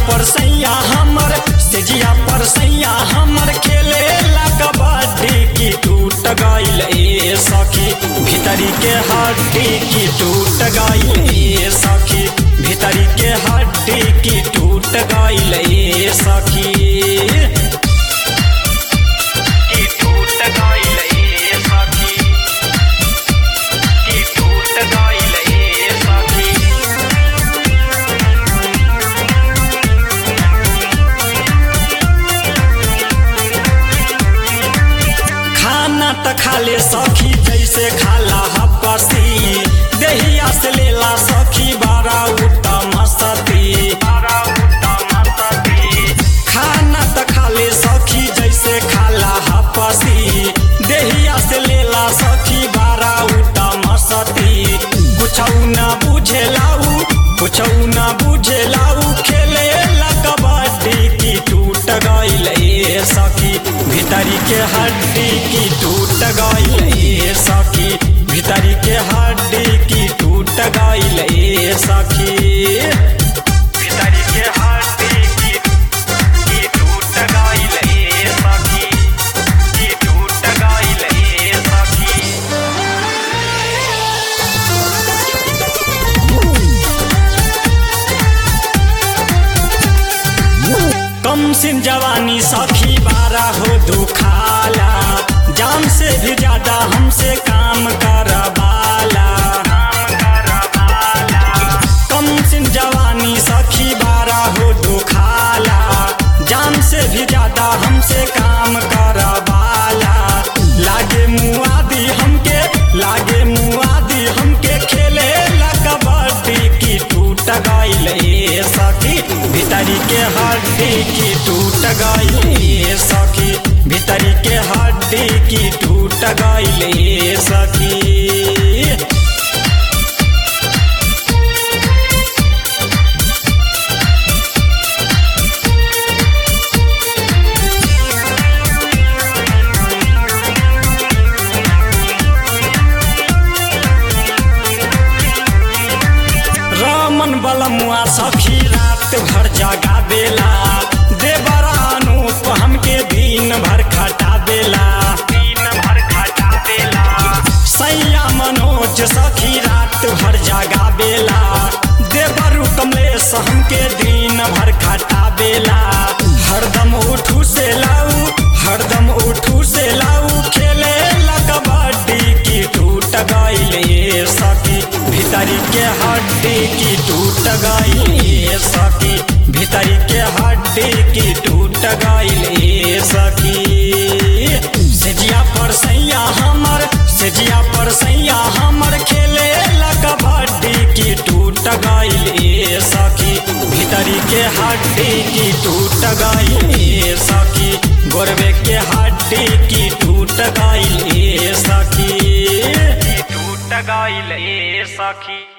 पर सैया हमर सेजिया पर सैया हमर खेले ला कबड्डी की टूट गइल ए सखी भीतरी के हड्डी की टूट गइल ए सखी भीतरी के हड्डी की टूट गइल ए सखी की टूट गइल ए सखी की टूट गइल ए सखी खाना त खाले सखी जैसे खाला हपसी देहिया से लेला सखी बारा उत्तम सती खाना त खाले सखी जैसे खाला हपसी देहिया से लेला सखी बारा उत्तम सती कुछौ न बुझेलाऊ कुछौ न बुझेलाऊ खेले ला कबड्डी की टूट गइल ए सखी भीतरी के हड्डी की टूट गइल ए सखी भीतरी के हड्डी की टूट गइल ए सखी भीतरी के हड्डी की की टूट गइल ए सखी की टूट गइल ए सखी कम सिन जवानी सखी बारा हो दुखाला जान से भी ज्यादा हमसे काम करवाला कम सिन जवानी सखी बारा हो दुखाला जान से भी ज्यादा हमसे काम करवाला लागे मुआदी हमके लागे मुआदी हमके खेले ला कबड्डी की टूट गइल ए सखी भीतरी के हड्डी की टूट गइल ए सखी भीतरी के हड्डी की टूट गइल ए सखी रमन बलमुआ सखी रात भर जगा बेला देवरा अनूप हमके दिन भर खटा बेला दिन भर खटा बेला सैया मनोज सखी रात भर जगा बेला देवरु कमलेश हमके दिन भर खटा बेला हरदम उठू से लाऊ हरदम उठू से लाऊ खेले ला कबड्डी की टूट गइल ए सखी भीतरी के हड्डी की टूट गइल ए सखी भीतरी के हड्डी की टूट गइल ए सखी सेजिया पर सैया हमर सेजिया पर सैया हमर खेले ला कबड्डी की टूट गइल ए सखी भीतरी के हड्डी की टूट गइल ए सखी गोरबे के हड्डी की टूट गइल ए सखी टूट गइल ए सखी